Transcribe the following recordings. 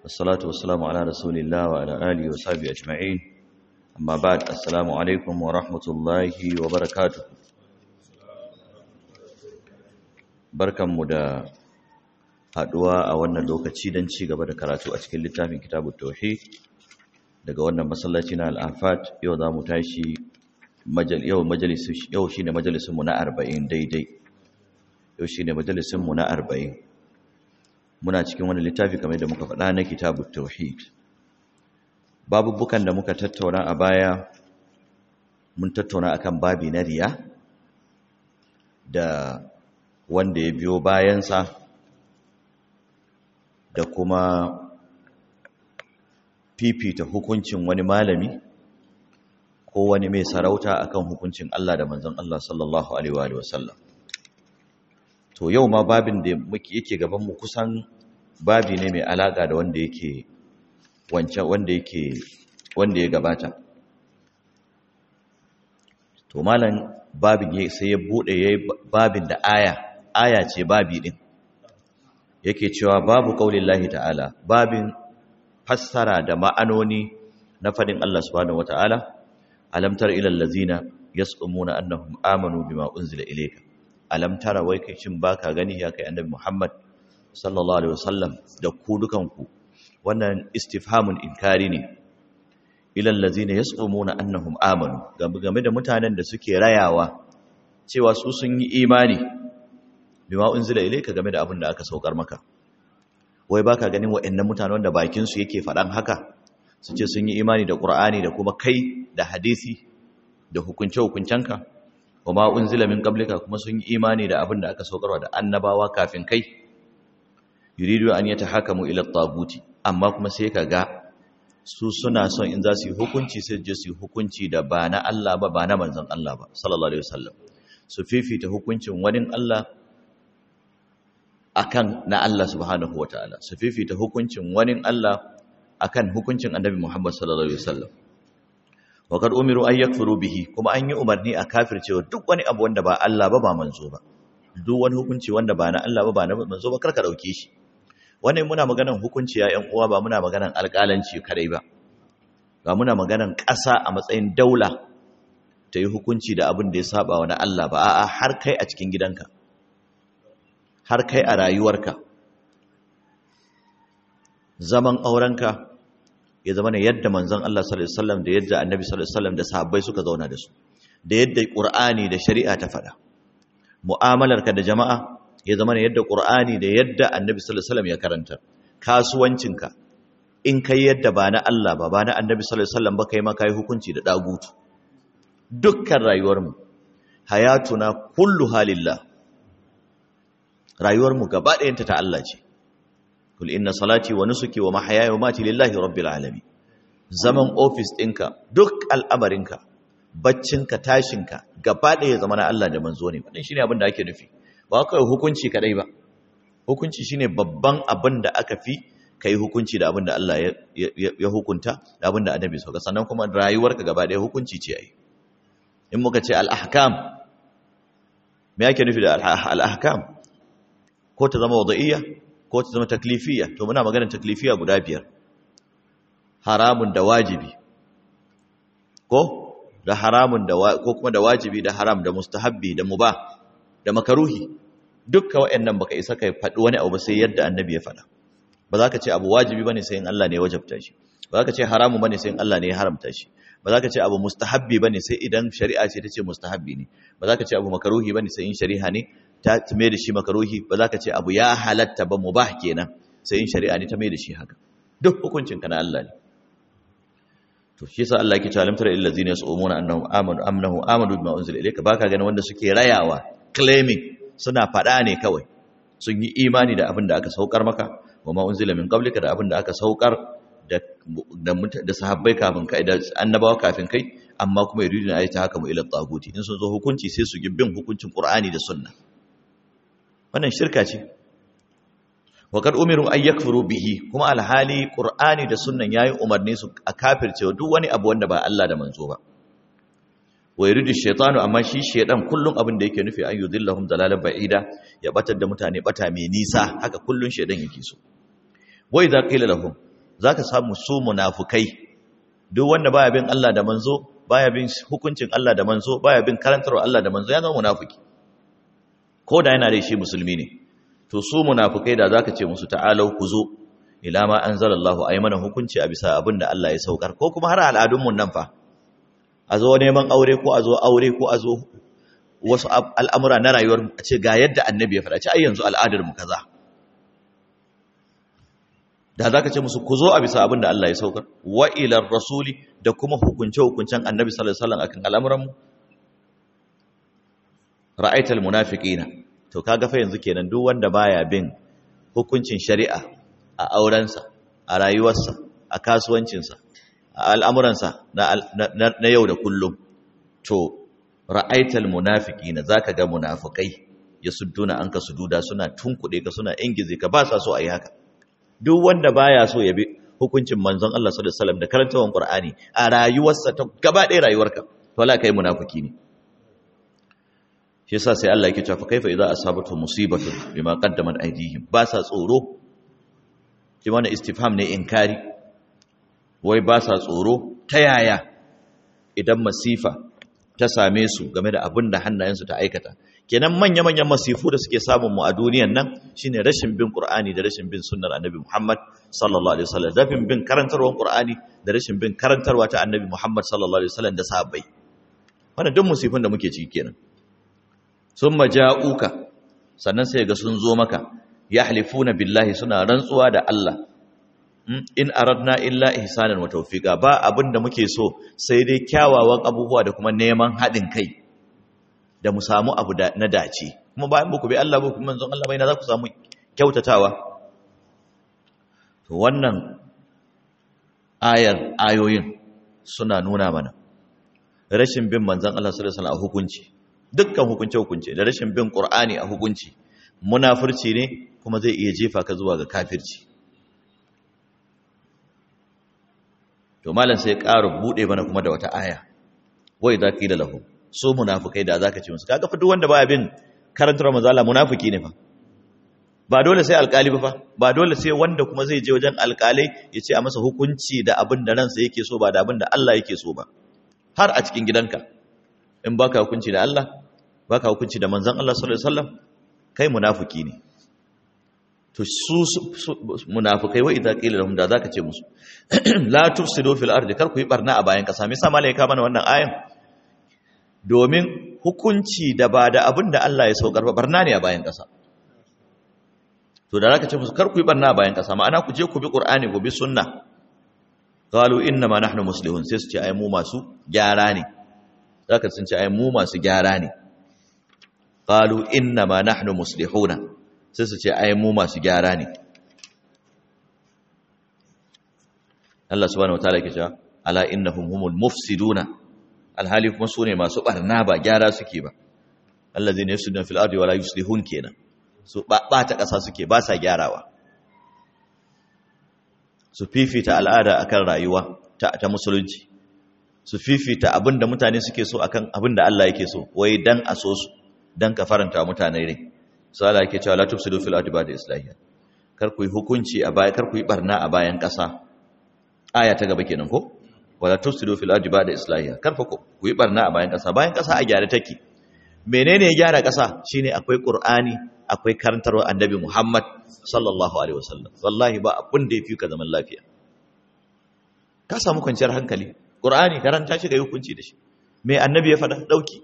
والصلاة والسلام على رسول الله وعلى آله وصحبه أجمعين أما بعد السلام عليكم ورحمة الله وبركاته barkanmu da haduwa a wannan lokaci don ci gaba da karatu a cikin littafin kitabu tauhid daga wannan masallaci na al'afat yau za mu tashi yau yau shine majalisunmu na arba'in daidai yau shine majalisunmu na arba'in muna cikin wani littafi kamar da muka faɗa na kitabu tauhid babubukan da muka tattauna a baya mun tattauna akan babi na riya da wanda ya biyo bayansa da kuma fifita hukuncin wani malami ko wani mai sarauta akan hukuncin Allah da manzon Allah sallallahu alaihi wa sallam to yau ma babin da muke yake gaban mu kusan babi ne mai alaka da wanda yake wancan wanda yake wanda ya gabata to malam babin sai ya bude yayi babin da aya aya ce babi din yake cewa babu kaulillahi ta'ala babin fassara da ma'anoni na fadin Allah subhanahu wata'ala alam tara ilal ladzina yasqumuna annahum amanu bima unzila ilayka alam tara wai kai shin baka gani ya kai annabi Muhammad sallallahu alaihi wasallam da ku dukanku wannan istifhamun inkari ne ilal ladzina yasqumuna annahum amanu game da mutanen da suke rayawa cewa su sun yi imani bima unzila ilayka game da abin da aka saukar maka wai baka ganin waɗannan mutanen wanda bakin su yake faɗan haka su ce sun yi imani da Qur'ani da kuma kai da hadisi da hukunce hukuncenka wama unzila min qablika kuma sun yi imani da abin da aka saukarwa da annabawa kafin kai yuridu an yatahakamu ila at-taguti amma kuma sai kaga su suna son in za su yi hukunci sai je su yi hukunci da ba na Allah ba ba na manzon Allah ba sallallahu alaihi wasallam su fifita hukuncin wani Allah akan na Allah subhanahu wataala su fifita hukuncin wani Allah akan hukuncin Annabi Muhammad sallallahu alaihi wasallam wa kad umiru ay yakfuru bihi kuma an yi umarni a kafircewa duk wani abu wanda ba Allah ba ba manzo ba duk wani hukunci wanda ba na Allah ba ba na manzo ba karka dauke shi wannan muna maganan hukunci ya ƴan uwa ba muna maganan alƙalanci kadai ba ba muna maganan ƙasa a matsayin daula ta yi hukunci da abin da ya saba wa na Allah ba a'a har kai a cikin gidanka har kai a rayuwarka zaman aurenka ya zama ne yadda manzon Allah sallallahu alaihi wasallam da yadda annabi sallallahu alaihi wasallam da sahabbai suka zauna da su da yadda qur'ani da shari'a ta faɗa mu'amalarka da jama'a ya zama ne yadda qur'ani da yadda annabi sallallahu alaihi wasallam ya karanta kasuwancinka in kai yadda ba na Allah ba ba na annabi sallallahu alaihi wasallam ba kai ma kai hukunci da dagutu dukkan rayuwarmu hayatuna kullu halillah rayuwarmu gaba ɗayanta ta Allah ce kul inna salati wa nusuki wa mahayaya wa mati lillahi rabbil alamin zaman office ɗinka duk al'amarinka baccinka tashinka gaba ɗaya zama na Allah da manzo ne wannan shine abin da ake nufi ba kawai hukunci kadai ba hukunci shine babban abin da aka fi kai hukunci da abin da Allah ya hukunta da abin da annabi sauka sannan kuma rayuwarka gaba ɗaya hukunci ce ai in muka ce al-ahkam me yake nufi da al-ahkam ko ta zama wada'iyya ko ta zama taklifiyya to muna maganar taklifiyya guda biyar haramun da wajibi ko da haramun da ko kuma da wajibi da haram da mustahabbi da mubah da makaruhi dukkan waɗannan baka isa kai faɗi wani abu sai yadda annabi ya faɗa ba za ka ce abu wajibi bane sai in Allah ne ya wajabta shi ba za ka ce haramun bane sai in Allah ne ya haramta shi ba za ka ce abu mustahabbi bane sai idan shari'a ce ta ce mustahabbi ne ba za ka ce abu makaruhi bane sai in shari'a ne ta mai da shi makaruhi ba za ka ce abu ya halatta ba mubah kenan sai in shari'a ne ta mai da shi haka duk hukuncin ka na Allah ne to shi yasa Allah yake cewa lam tara illal ladzina yas'umuna annahum amanu amnahu amanu bima unzila ilayka baka ganin wanda suke rayawa claiming suna fada ne kawai sun yi imani da abin da aka saukar maka wa ma unzila min qablika da abin da aka saukar da da sahabbai kafin kai da annabawa kafin kai amma kuma yuriduna ayata haka mu ila taguti in sun zo hukunci sai su gibbin hukuncin qur'ani da sunna wannan shirka ce wa kad umiru ay yakfuru bihi kuma alhali qur'ani da sunnan yayi umarni su a kafircewa duk wani abu wanda ba Allah da manzo ba wa yuridu shaytanu amma shi shaydan kullun abin da yake nufi an yudillahum dalalan ba'ida ya batar da mutane bata mai nisa haka kullun shaydan yake so wa idza qila lahum zaka samu su munafukai duk wanda baya bin Allah da manzo baya bin hukuncin Allah da manzo baya bin karantarwa Allah da manzo ya zama munafiki ko da yana da shi musulmi ne to su munafukai da zaka ce musu ta'alau ku zo ila ma anzalallahu ay mana hukunci a bisa abin da Allah ya saukar ko kuma har al'adun mun nan fa a zo neman aure ko a zo aure ko a zo wasu al'amura na rayuwar a ce ga yadda annabi ya faɗa ce ai yanzu al'adar mu kaza da zaka ce musu ku zo a bisa abin da Allah ya saukar wa ila rasuli da kuma hukunce hukuncen annabi sallallahu alaihi wasallam akan al'amuran mu ra'aital munafiqina to kaga fa yanzu kenan duk wanda baya bin hukuncin shari'a a aurensa a rayuwarsa a kasuwancinsa a al'amuransa na yau da kullum to ra'aital munafiqina zaka ga munafikai yasudduna anka sududa suna tunkuɗe ka suna ingize ka ba sa so ayi haka duk wanda baya so ya bi hukuncin manzon Allah sallallahu alaihi wasallam da karantawan Qur'ani a rayuwarsa ta gaba ɗaya rayuwarka to la kai munafiki ne shi yasa sai Allah yake cewa fa kaifa idza asabatu musibatu bima qaddamat aydihim ba sa tsoro shi wannan istifham ne inkari wai ba sa tsoro ta yaya idan masifa ta same su game da abin da hannayensu ta aikata kenan manya-manyan masifu da suke samun mu a duniyan nan shine rashin bin Qur'ani da rashin bin sunnar Annabi Muhammad sallallahu alaihi wasallam rashin bin karantarwar Qur'ani da rashin bin karantarwa ta Annabi Muhammad sallallahu alaihi wasallam da sahabbai wannan duk musifin da muke ciki kenan summa ja'uka sannan sai ga sun zo maka yahlifuna billahi suna rantsuwa da Allah in aradna illa ihsanan wa tawfiqa ba abinda muke so sai dai kyawawan abubuwa da kuma neman haɗin kai da mu samu abu na dace kuma bayan muku bi Allah ba kuma manzon Allah bai na za ku samu kyautatawa to wannan ayar ayoyin suna nuna mana rashin bin manzon Allah sallallahu alaihi wasallam a hukunci dukkan hukunce hukunce da rashin bin Qur'ani a hukunci munafurci ne kuma zai iya jefa ka zuwa ga kafirci to malam sai ƙara bude mana kuma da wata aya wai za da lahu so munafikai da zaka ce musu kaga fa duk wanda baya bin karantar manzo Allah munafiki ne fa ba dole sai alkali ba fa ba dole sai wanda kuma zai je wajen alkalai ya ce a masa hukunci da abin da ransa yake so ba da abin da Allah yake so ba har a cikin gidanka in baka hukunci da Allah baka hukunci da manzon Allah sallallahu alaihi wasallam kai munafiki ne to su munafikai wa idza qila lahum da zaka ce musu la tufsidu fil ardi kar ku yi barna a bayan kasa me yasa malaika mana wannan ayan domin hukunci da ba da abin da Allah ya saukar ba barna ne a bayan kasa to da zaka ce musu kar ku yi barna a bayan kasa ma'ana ku je ku bi qur'ani ku bi sunna qalu inna ma nahnu muslihun sai su ce ai mu masu gyara ne zaka sun ce ai mu masu gyara ne qalu inna ma nahnu muslihuna sai su ce ai mu masu gyara ne Allah subhanahu wataala yake cewa ala innahum humul mufsiduna alhali kuma sune masu barna ba gyara suke ba allazina yufsiduna fil ardi wala yuslihun kenan su ba ta kasa suke ba sa gyarawa su fifita al'ada akan rayuwa ta, ta musulunci su fifita abinda mutane suke so akan abinda Allah yake so wai dan a so su dan ka faranta mutane rai sai Allah yake cewa la tufsidu fil ardi ba'da islahiha kar ku yi hukunci a baya kar ku yi barna a bayan kasa aya ta gaba kenan ko wala tufsidu fil ardi ba'da islahiha kar ku yi barna a bayan kasa bayan kasa a gyara take menene ya gyara kasa shine akwai qur'ani akwai karantarwa annabi Muhammad sallallahu alaihi wasallam wallahi ba abun da yafi ka zaman lafiya ka samu kwanciyar hankali qur'ani karanta shi ga hukunci da shi me annabi ya faɗa dauki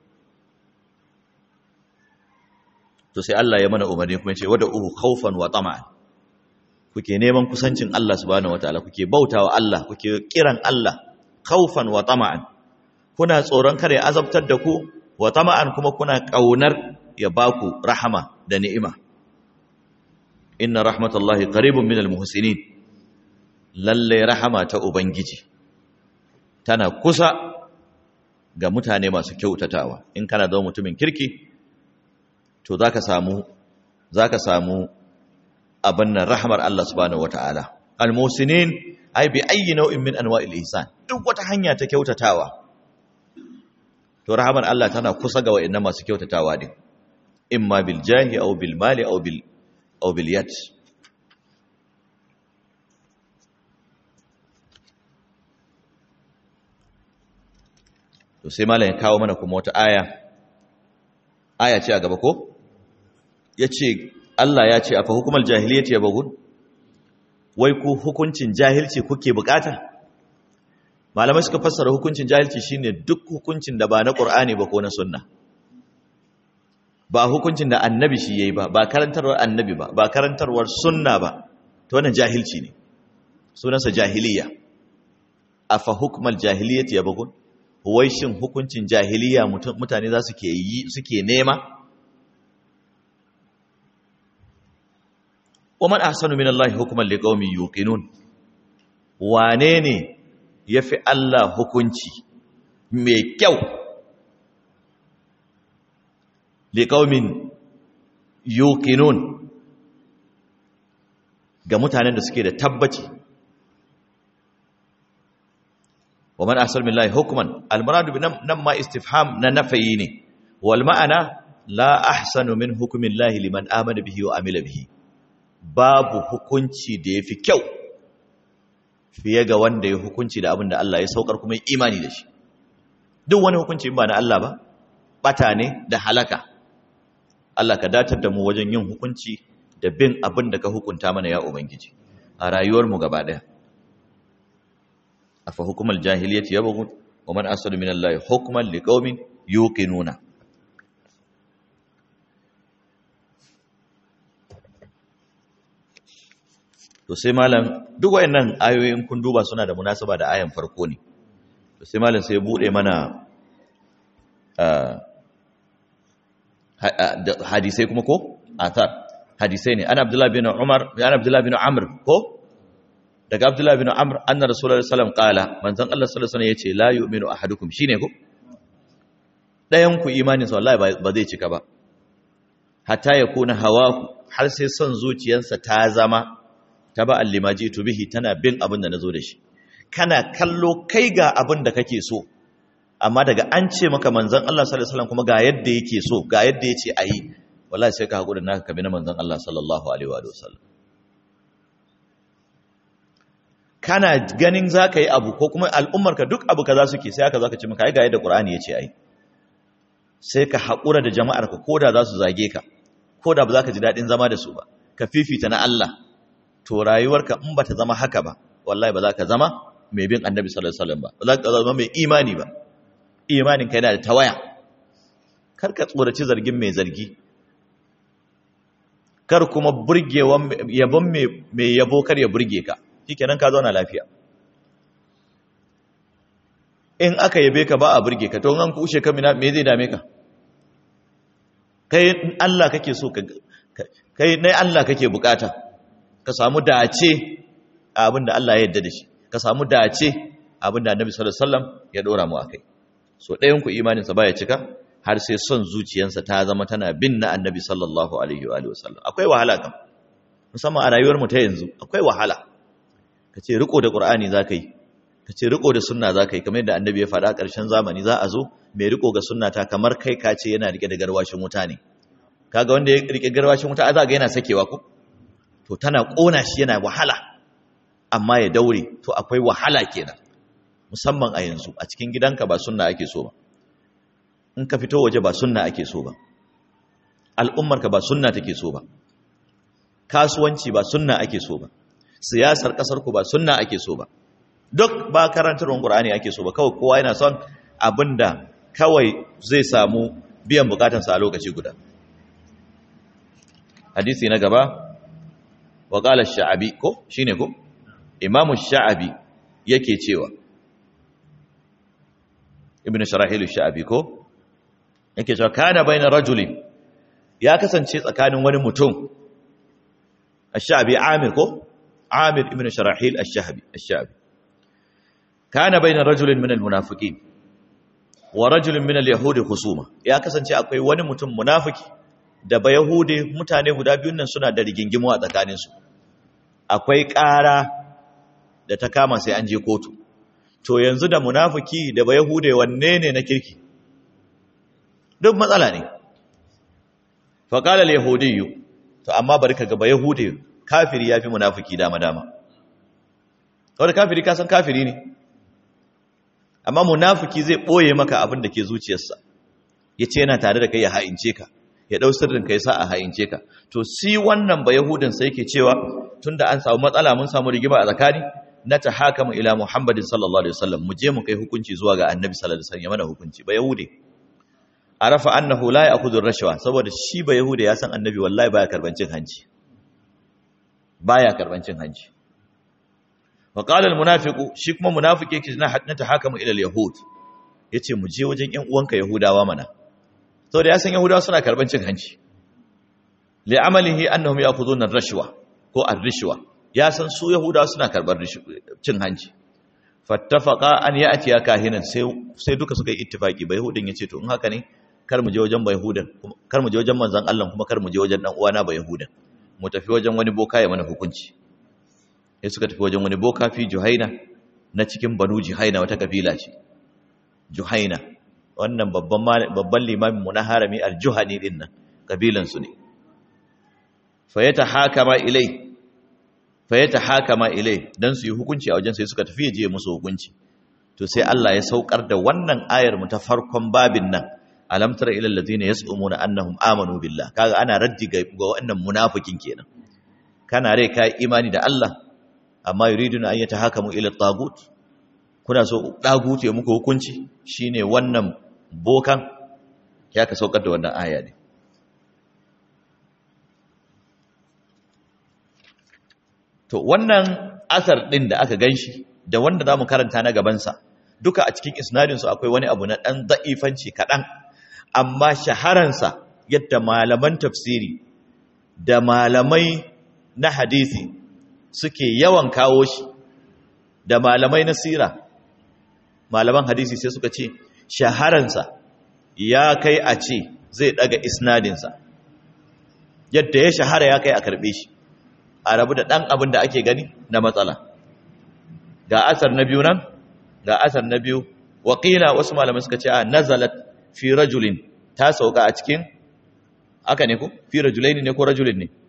to sai Allah ya mana umarni kuma ya ce wada uhu khawfan wa tama'an kuke neman kusancin Allah subhanahu wataala kuke bautawa Allah kuke kiran Allah khawfan wa tama'an kuna tsoron kare azabtar da ku wa tama'an kuma kuna kaunar ya baku rahama da ni'ima inna rahmatallahi qaribun minal muhsinin lalle rahama ta ubangiji tana kusa ga mutane masu kyautatawa in kana zama mutumin kirki to zaka samu zaka samu abin nan rahmar Allah subhanahu wataala almusinin ai bi ayyi nau'in min anwa'il ihsan duk wata hanya ta kyautatawa to rahmar Allah tana kusa ga wa'annan masu kyautatawa din imma bil jahi aw bil mali aw bil aw bil yad to sai malam ya kawo mana kuma wata aya aya ce a gaba ko yace Allah ya ce afa hukumar jahiliyyati yabghun wai ku hukuncin jahilci kuke bukata malamai suka fassara hukuncin jahilci shine duk hukuncin da ba na Qur'ani ba ko na sunna ba hukuncin da annabi shi yayi ba ba karantarwar annabi ba ba karantarwar sunna ba to wannan jahilci ne sunansa jahiliya afa hukmal jahiliyyati yabghun wai shin hukuncin jahiliya mutane za su ke yi suke nema ومن أحسن من الله حكما لقوم يوقنون wane ne ya fi Allah hukunci mai kyau liƙaumin yuqinun ga mutanen da suke da tabbaci wa man ahsanu billahi hukman almuradu bi nan ma istifham na nafayi ne wal ma'ana la ahsanu min hukmillahi liman amana bihi wa amila bihi babu hukunci da yafi kyau fiye ga wanda ya hukunci da abin da Allah ya saukar kuma imani da shi duk wani hukunci ba na Allah ba bata ne da halaka Allah ka datar da mu wajen yin hukunci da bin abin da ka hukunta mana ya ubangiji a rayuwarmu gaba daya afa hukumar jahiliyyati yabghun wa man asadu min Allah hukman liqaumin yuqinuna to sai malam duk wayannan ayoyin kun duba suna da munasaba da ayan farko ne to sai malam sai ya bude mana hadisai kuma ko athar hadisai ne ana abdullahi bin umar ana abdullahi bin amr ko daga abdullahi bin amr anna rasulullahi sallallahu alaihi wasallam qala manzon Allah sallallahu alaihi wasallam yace la yu'minu ahadukum shine ko dayan ku imanin sa wallahi ba zai cika ba hatta yakuna hawahu har sai son zuciyarsa ta zama taba'an lima jitu bihi tana bin abin da nazo da shi kana kallo kai ga abin da kake so amma daga an ce maka manzon Allah sallallahu alaihi wasallam kuma ga yadda yake so ga yadda yace ayi wallahi sai ka hakuri naka kabi na manzon Allah sallallahu alaihi wa sallam kana ganin zaka yi abu ko kuma al'ummar ka duk abu kaza suke sai aka zaka ce maka ai ga yadda Qur'ani yace ayi sai ka hakura da jama'ar ka koda za su zage ka koda ba za ka ji dadin zama da su ba ka fifita na Allah to rayuwarka in bata zama haka ba wallahi ba za ka zama mai bin annabi sallallahu alaihi wasallam ba ba za ka zama mai imani ba imanin ka yana da tawaya kar ka tsoraci zargin mai zargi kar kuma burgewan yabon mai yabo kar ya burge ka shikenan ka zauna lafiya in aka yabe ka ba a burge ka to an kushe ka mina me zai dame ka kai Allah kake so ka kai nai Allah kake bukata ka samu dace a abin da Allah ya yarda da shi ka samu dace abin da Annabi sallallahu alaihi wasallam ya dora mu akai so ɗayan ku imanin sa baya cika har sai son zuciyarsa ta zama tana bin na Annabi sallallahu alaihi wa alihi wasallam akwai wahala kam musamman a rayuwar mu ta yanzu akwai wahala kace riko da Qur'ani zaka yi kace riko da sunna zaka yi kamar yadda Annabi ya faɗa ƙarshen zamani za a zo mai riko ga sunna ta kamar kai ka ce yana rike da garwashin wuta ne kaga wanda ya rike garwashin wuta a za ga yana sakewa ko to tana ƙona shi yana wahala amma ya daure to akwai wahala kenan musamman a yanzu a cikin gidanka ba sunna ake so ba in ka fito waje ba sunna ake so ba al'ummarka ba sunna take so ba kasuwanci ba sunna ake so ba siyasar ƙasarku ba sunna ake so ba duk ba karantarwar ƙur'ani ake so ba kawai kowa yana son abinda kawai zai samu biyan bukatansa a lokaci guda hadisi na gaba wa qala sha'abi ko shine ko imamu sha'abi yake cewa ibnu sharahil sha'abi ko yake cewa kana baina rajulin ya kasance tsakanin wani mutum ash-sha'abi amir ko amir ibnu sharahil ash-sha'abi ash-sha'abi kana baina rajulin min al-munafiqin wa rajulin min al-yahudi khusuma ya kasance akwai wani mutum munafiki da ba Yahude mutane guda biyun nan suna da rigingimu a tsakaninsu akwai ƙara da ta kama sai an je kotu to yanzu da munafiki da ba Yahude wanne ne na kirki duk matsala ne faƙala al-yahudiyyu to amma bari ka ga ba Yahude kafiri yafi munafiki dama dama wanda kafiri ka san kafiri ne amma munafiki zai boye maka abin da ke zuciyarsa yace yana tare da kai ya ha'ince ka ya dau sirrin kai sa a ha'ince ka to si wannan ba yahudin sai yake cewa tunda an samu matsala mun samu rigima a tsakani na tahakamu ila muhammadin sallallahu alaihi wasallam mu je mu kai hukunci zuwa ga annabi sallallahu alaihi wasallam ya mana hukunci ba yahude arafa annahu la ya'khudhu ar-rashwa saboda shi ba yahude ya san annabi wallahi baya karban cin hanci baya karban cin hanci wa qala al-munafiqu shi kuma munafiki yake na hadna tahakamu ila al-yahud yace mu je wajen ƴan uwanka yahudawa mana saboda ya san yahudawa suna karban cin hanci li amalihi annahum ya'khudhuna ar-rashwa ko ar-rishwa ya san su yahudawa suna karbar cin hanci fattafaqa an ya'ti ya kahinan sai sai duka suka yi ittifaki bai hudin yace to in haka ne kar mu je wajen bai hudan kar mu je wajen manzon Allah kuma kar mu je wajen dan uwana bai hudan mu tafi wajen wani boka ya mana hukunci sai suka tafi wajen wani boka fi juhaina na cikin banu juhaina wata kabila ce juhaina wannan babban babban limamin mu na harami al-juhani din nan kabilan su ne fa yatahakama ilai fa yatahakama ilai dan su yi hukunci a wajen sai suka tafi je musu hukunci to sai Allah ya saukar da wannan ayar mu ta farkon babin nan alam tara ila allazina yas'umuna annahum amanu billah kaga ana raddi ga wannan munafikin kenan kana rai kai imani da Allah amma yuriduna an yatahakamu ila tagut kuna so tagut ya muku hukunci shine wannan bokan ya ka saukar da wannan aya ne to wannan asar din da aka ganshi da wanda zamu karanta na gaban sa duka a cikin isnadin su akwai wani abu na dan da'ifanci kadan amma shaharansa yadda malaman tafsiri da malamai na hadisi suke yawan kawo shi da malamai na sira malaman hadisi sai suka ce shaharansa ya kai a ce zai daga isnadinsa yadda ya shahara ya kai a karbe shi a rabu da ɗan abin da ake gani na matsala ga asar na biyu nan ga asar na biyu waƙila wasu malamai suka ce a nazalat fi rajulin ta sauka a cikin aka ne ko fi rajulaini ne ko rajulin ne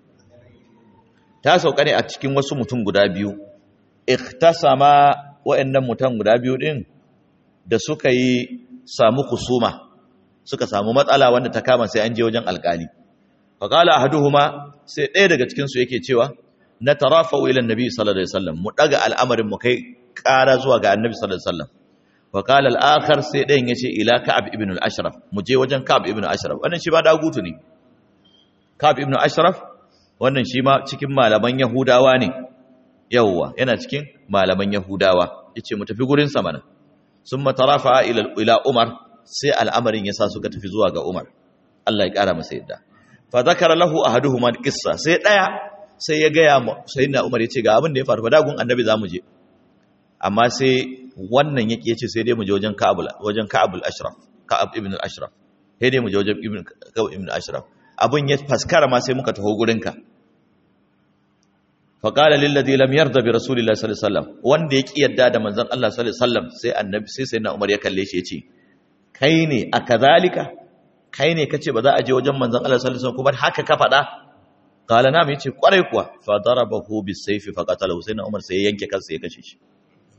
ta sauka ne a cikin wasu mutum guda biyu ikhtasama wa'annan mutum guda biyu din da suka yi samu kusuma suka samu matsala wanda ta kama sai an je wajen alkali faqala ahaduhuma sai ɗaya daga cikin su yake cewa na tarafa ila annabi sallallahu alaihi wasallam mu daga al'amarin mu kai ƙara zuwa ga annabi sallallahu alaihi wasallam وقال الآخر سيدين يشي إلى كعب ابن الأشرف مجي وجن كعب ابن الأشرف wannan shi ba dagutu ne Ka'ab ibn Ashraf wannan shi ma cikin malaman Yahudawa ne yawwa yana cikin malaman Yahudawa yace mu tafi gurin sa mana summa tarafa ila ila Umar sai al'amarin yasa suka tafi zuwa ga Umar Allah ya kara masa yadda fa zakara lahu ahaduhuma qissa sai daya sai ya ga ya sayyidina Umar yace ga abin da ya faru fa dagun annabi zamu je amma sai wannan yake yace sai dai mu je wajen Ka'ab wajen Ka'ab al-Ashraf Ka'ab ibn al-Ashraf sai dai mu je wajen ibn Ka'ab ibn al-Ashraf abun ya faskara ma sai muka taho gurin ka fa qala lil ladhi lam yarda bi rasulillahi sallallahu alaihi wasallam wanda ya ki yadda da manzon Allah sallallahu alaihi wasallam sai annabi sai sayyidina Umar ya kalle shi yace kai ne akazalika kai ne kace ba za a je wajen manzon Allah sallallahu alaihi wasallam kuma haka ka faɗa qala na yace kwarai kuwa fa darabahu bis sayfi fa qatalahu sayyidina Umar sai ya yanke kansa ya kashe shi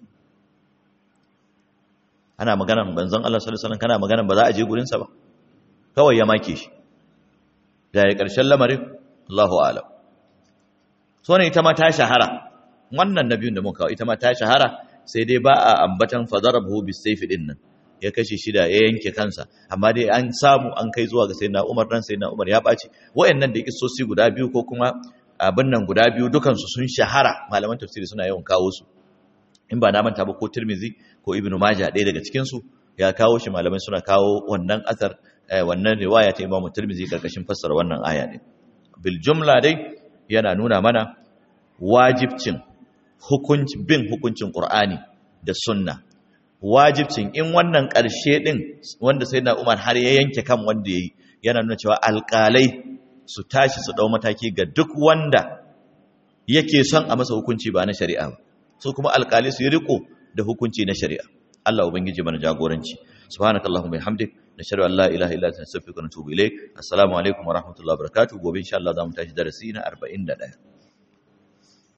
ana maganan banzan Allah sallallahu alaihi wasallam kana maganan ba za a je gurin sa ba kawai ya make shi da ya karshen lamarin Allahu a'lam so ne ita ma ta shahara wannan nabiyun da muka kawo ita ma ta shahara sai dai ba a ambatan fadarabu bisayfi din nan ya kashe shi da ya yanke kansa amma dai an samu an kai zuwa ga sayyidina Umar dan sayyidina Umar ya baci wayannan da kissosi guda biyu ko kuma abin nan guda biyu dukansu sun shahara malaman tafsiri suna yawan kawo su in ba na manta ba ko Tirmizi ko Ibn Majah ɗaya daga cikin su ya kawo shi malamai suna kawo wannan asar wannan riwaya ta Imam Tirmizi karkashin fassara wannan aya ne bil jumla dai yana nuna mana wajibcin hukunci bin hukuncin Qur'ani da sunna wajibcin in wannan ƙarshe din wanda sai na Umar har ya yanke kan wanda yayi yana nuna cewa alƙalai su tashi su dau mataki ga duk wanda yake son a masa hukunci ba na shari'a ba su kuma alƙalai su yi riko da hukunci na shari'a Allah ubangiji mana jagoranci subhanakallahumma bihamdik nashhadu an la ilaha illa anta nastaghfiruka wa natubu ilaik assalamu alaikum wa rahmatullahi wa barakatuh gobe insha Allah zamu tashi darasi na 41